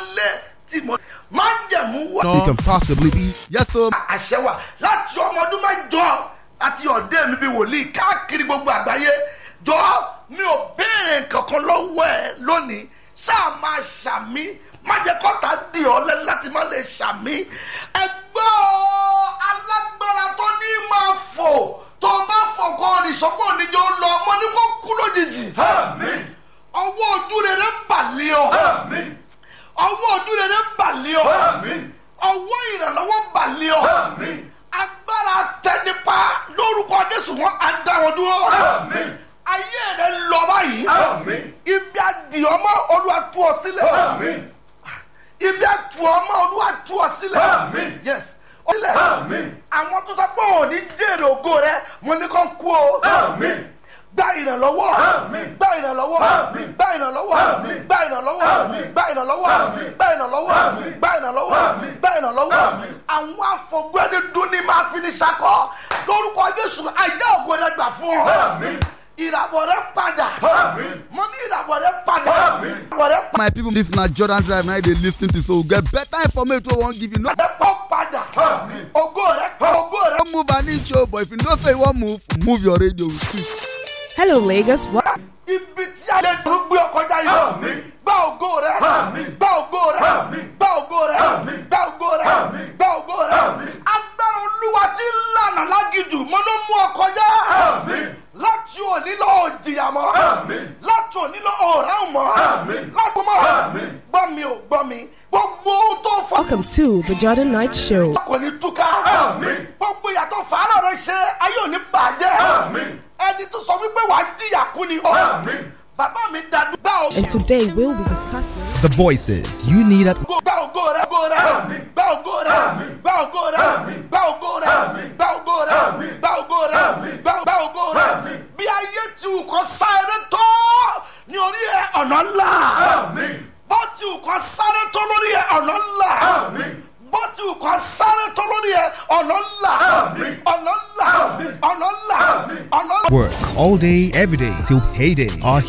lé tí mo máa ń jẹ̀mú wá. It can possibly be. Yes, sir. àṣẹ wà láti ọmọ ọdún mẹ́jọ àti ọ̀dẹ́ mi bíi wòlíì káàkiri gbogbo àgbáyé jọ mi ò béèrè kankan lọ́wọ́ ẹ lónìí ṣáà máa ṣàmí má jẹ́ kọ́ta dì ọ́ lẹ́nu láti má lè ṣàmí ẹgbẹ́ ọ alágbára tó ní máa fò tó bá fò kọ́ ìṣọ́pọ̀ oníjó lọ mo ní kó kú lójijì ọwọ́ ojú rere ń bàlẹ́ ọ ọwọ́ ojú rere ń bàlẹ́ ọ ọwọ́ ìrànlọ́wọ́ balẹ̀ ọ agbára tẹnipa lórúkọ jésù wọn á dá wọn dúró ayé rẹ lọ báyìí ibi àdìọ́mọ́ olúwa tú ọ sílẹ̀ ibi àtúọmọ́ olúwa tú ọ sílẹ̀ yes ó sílẹ̀ àwọn tó sọ pé òní jèrè ògo rẹ mo ní kàn kú o gba ìrànlọ́wọ́ gba ìrànlọ́wọ́ gba ìrànlọ́wọ́ gba ìrànlọ́wọ́ gba ìrànlọ́wọ́ gba ìrànlọ́wọ́ gba ìrànlọ́wọ́ gba ìrànlọ́wọ́ àwọn afọgbẹ́ni dún ní máa fi ní sakọ lórúkọ jésù àìdá ògo rẹ gbà fún ọ ìràwọ̀ rẹ padà mo ní ìràwọ̀ rẹ padà ìràwọ̀ rẹ My people, this na Jordan Drive. Now they listen to so we get better information. We won't give you no. padà pọ̀ padà ògo rẹ ògo rẹ. Don't move an inch, oh, but if you don't say you won't move, move your radio with it. Hello, Lagos. What? ibi tí a lè dùn gbé ọkọjá yìí gba ògo rẹ gba ògo rẹ gba ògo rẹ gba ògo rẹ gba ògo rẹ agbára olúwa tí ń lànà lágìjù mo ló mú ọkọjá láti òní lọ òjìyà mọ láti òní lọ òrán mọ láti mọ gbọ́ mi ò gbọ́ mi gbogbo ohun tó fọ Welcome to the Jordan Night Show. kò ní túká gbogbo ìyàtọ̀ fàárọ̀ rẹ ṣe ayé òní bàjẹ́ ẹni tó sọ wípé wàá jìyà kú ni ọ bàbá mi dàdú gbà ó And today we'll be discussing The voices you need at gbà ògo rẹ ògo rẹ gbà ògo rẹ gbà ògo rẹ gbà ògo rẹ gbà ògo rẹ gbà ògo rẹ gbà ògo rẹ bí ayé ti wù kọ́ sáré tó ní orí ẹ ọ̀nà ńlá bó ti wù kọ́ sáré tó lórí ẹ ọ̀nà ńlá bó ti wù kọ́ sáré tó lórí ẹ ọ̀nà ńlá ọ̀nà ńlá ọ̀nà ńlá ọ̀nà ńlá. work all day, every day till payday. Our